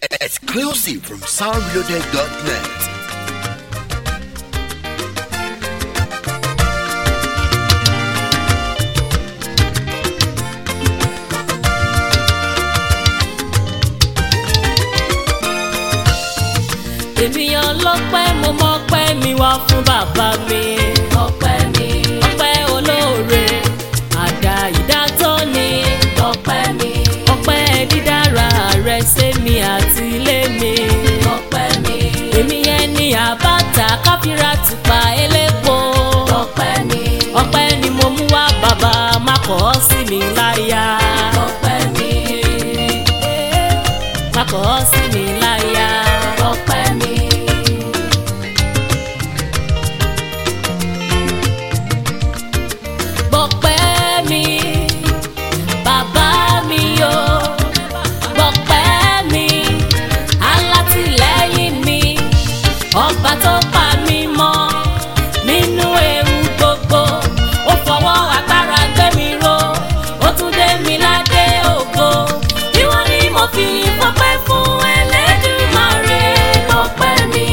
Exclusive from soundreloaded.net. èmi ọlọ́pẹ́ mo mọ́pẹ́ mi wá fún bàbá mi. ọpẹ́ mi. ọpẹ́ olóore àdá ìdátọ́ ni. ọpẹ́ mi. ọpẹ́ dídára rẹ sẹ́mi àti ilé mi. ọpẹ́ mi. èmi yẹn ni àbáta káfíńrà tùpà elépo. ọpẹ́ mi. ọpẹ́ ni mo mú wá bàbá má kọ̀ ọ́ sí mi láyà. ọpẹ́ mi. má kọ̀ ọ́ sí mi láyà. ọpẹ́ mi. gbọpẹ́ mi bàbá mi o gbọpẹ́ mi alátìlẹ́yìn mi ọba tó pa mí mọ́ nínú ewu gbogbo ó fọwọ́ agbára gbé mi ró ó tún dé mi ládé ògo ìwọ ni mo fi fọpẹ́ fún Ẹlẹ́dùmarè gbọpẹ́ mi.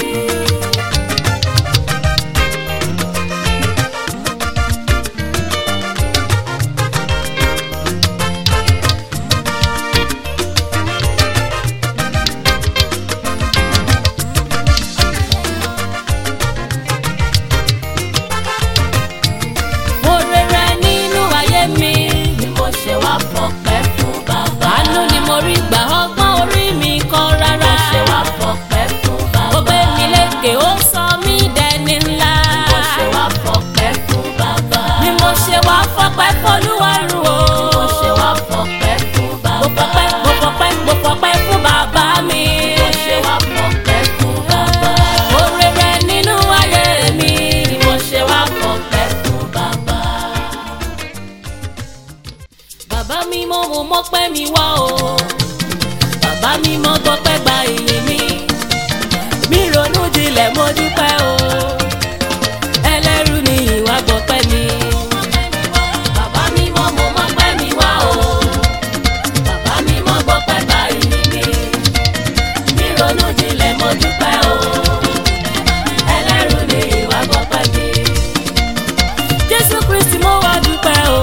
Oore rẹ nínú ayé mi ni mo ṣe wá fọpẹ́ fún bàbá. Àánú ni mo rí gbà ọgbọ́n orí mi kọ́ rárá. Mo ṣe wá fọpẹ́ fún bàbá. Ó gbé mi lékè ó sọ mí dẹni ńlá. Mo ṣe wá fọpẹ́ fún bàbá. Ni mo ṣe wá fọpẹ́ fọlúwarùn o. Ni mo ṣe wá fọpẹ́ fún bàbá. Mo fọpẹ́ mo fọpẹ́ mo fọpẹ́ fún bàbá mi. Mo ṣe wá fọpẹ́ fún bàbá. Oore rẹ nínú ayé mi ni mo ṣe wá fọpẹ́ fún bàbá bàbá mi mọ mo mọpẹ́ mi wá o bàbá mi mọ gbọpẹ́ gba ìyìn mi mi ronú jinlẹ̀ mo dúpẹ́ o ẹlẹ́rú ni ìwà gbọpẹ́ mi bàbá mi mọ mo mọpẹ́ mi wá o bàbá mi mọ gbọpẹ́ gba ìyìn mi mi ronú jinlẹ̀ mo dúpẹ́ o ẹlẹ́rú ni ìwà gbọpẹ́ mi jésù kristi mo wá dúpẹ́ o.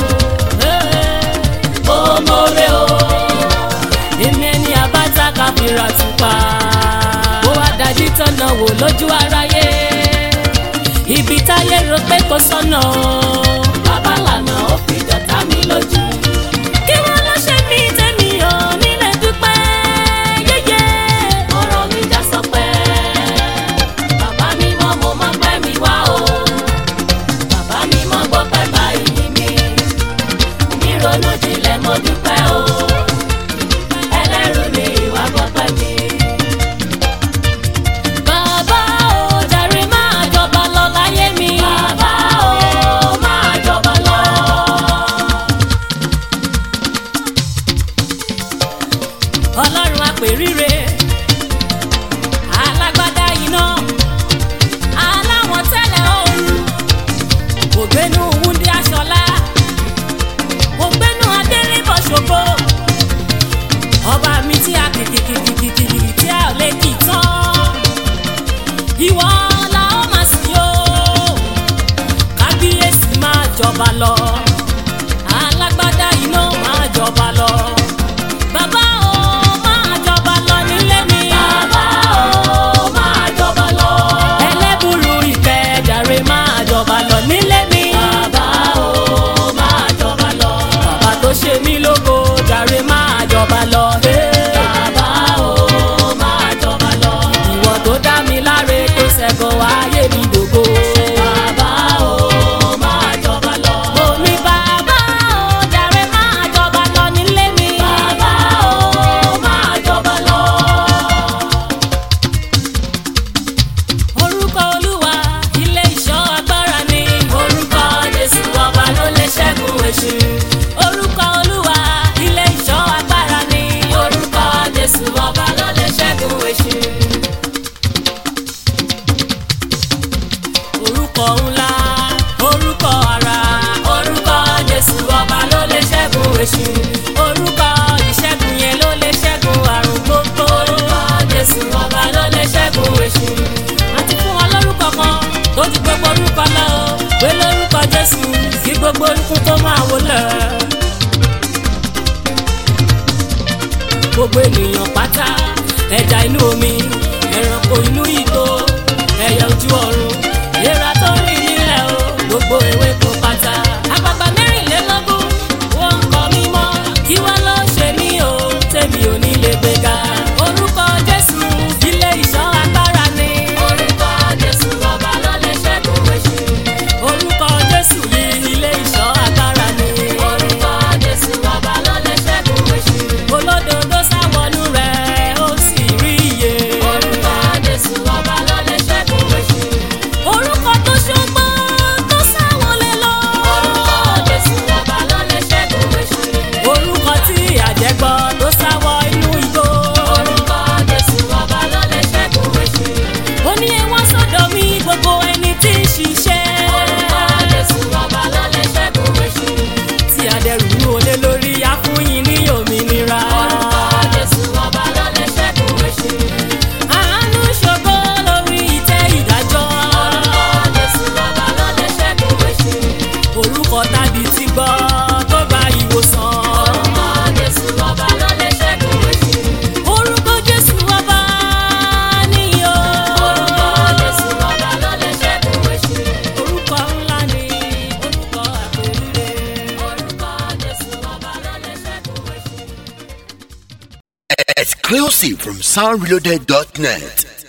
ó mọ̀rẹ́ o èmi ẹni àbáta káfíńrà tùpà. ó wá dájú tọ̀nà wò lójú aráyé ibi táyé rò pé kò sọ́nà. bàbá lànà ó fi dọ̀tá mi lójú. kí wọ́n lọ ṣe mí tẹ́mi ò nílẹ̀ dúpẹ́ yéyé. ọ̀rọ̀ mi já sọ pé bàbá mi mọ́ mo máa pẹ́ mi wá o bàbá mi mọ gbọ́ pẹ́ báyìí mi mi ronú jinlẹ̀ mo dúpẹ́ o ẹlẹ́rù ni ìwà gbọ́ pẹ́ mi. bàbá o jàre máa jọba lọ láyé mi. bàbá o máa jọba lọ. ọlọ́run àpèrire alágbádá iná aláwọ̀n tẹ́lẹ̀ ooru ògbénu wúndí aṣọlá ògbénu adélébọ̀ ṣògo ọba mi tí a kìkìkìkìkìkì tí a ò lè kì í tán ìwọ la ó máa sìn yó kábíyèsí máa jọba lọ alágbádá iná máa jọba lọ bàbá o máa jọba lọ nílé mi. bàbá o máa jọba lọ. ẹlẹ́bùrú ìfẹ́ jàre máa jọba lọ nílé mi. bàbá o máa jọba lọ. bàbá tó ṣe mí lógo jàre máa jọba lọ. bàbá o máa jọba lọ. ìwọ tó dá mi láre tó ṣẹ́gun ayé mi dògo. bàbá o máa jọba lọ. mo ní bàbá o jàre máa jọba lọ nílé mi. bàbá o máa jọba lọ. orúkọ olúwa ilé ìṣọ́ agbára ni orúkọ jésù ọba ló lè ṣẹ́gun èṣù orúkọ olúwa ilé ìṣọ́ agbára ni orúkọ gbogbo ikún tó máa wọlé. gbogbo ènìyàn pátá ẹja inú omi ẹranko inú igbó ẹyẹ ojú ọ̀run ìlera tó rìn nílẹ̀ o gbogbo ewéko pátá. àgbàgbà mẹ́rìnlélógún wọ́n ń kọ mímọ́ kí wá ló ṣe mí o tèmi ò ní lè gbéga. orúkọ jésù ilé ìṣọ́ agbára ni. orúkọ jésù ọba ló lè ṣẹ́gun èṣù. orúkọ jésù yìí ilé ìṣọ́ agbára ni. orúkọ jésù ọba ló lè ṣẹ́gun èṣù. olódodo sáwọnú rẹ̀ ó sì rí iye. orúkọ jésù ọba ló lè ṣẹ́gun èṣù. orúkọ tó ṣọgbọ́n tó sáwọlé lọ. orúkọ jésù ọba ló lè ṣẹ́gun èṣù. orúkọ tí àjẹgbọ́ tó sáwọ inú igbó. orúkọ jésù ọba ló lè ṣẹ́gun èṣù. ó ní ẹwọ́n sọ́dọ̀ mi gbogbo ẹni tí ń ṣiṣẹ́. orúkọ jésù ọba ló lè ṣẹ́gun èṣù. tí adẹrù olé lórí afúnyín ní òmìnira. orúkọ jésù ọba ló lè ṣẹ́gun èṣù. àánú ṣògo lórí ìtẹ́ ìdájọ́. orúkọ jésù ọba ló lè ṣẹ́gun èṣù. orúkọ tàbí ti gbọ́ tó gba ìwòsàn. orúkọ jésù ọba ló lè ṣẹ́gun èṣù. orúkọ jésù ọba níyọ. orúkọ jésù ọba ló lè ṣẹ́gun èṣù. orúkọ ńlá ni orúkọ àpèrire. orúkọ jésù ọba ló lè ṣẹ́gun èṣù. Exclusive from soundreloaded.net.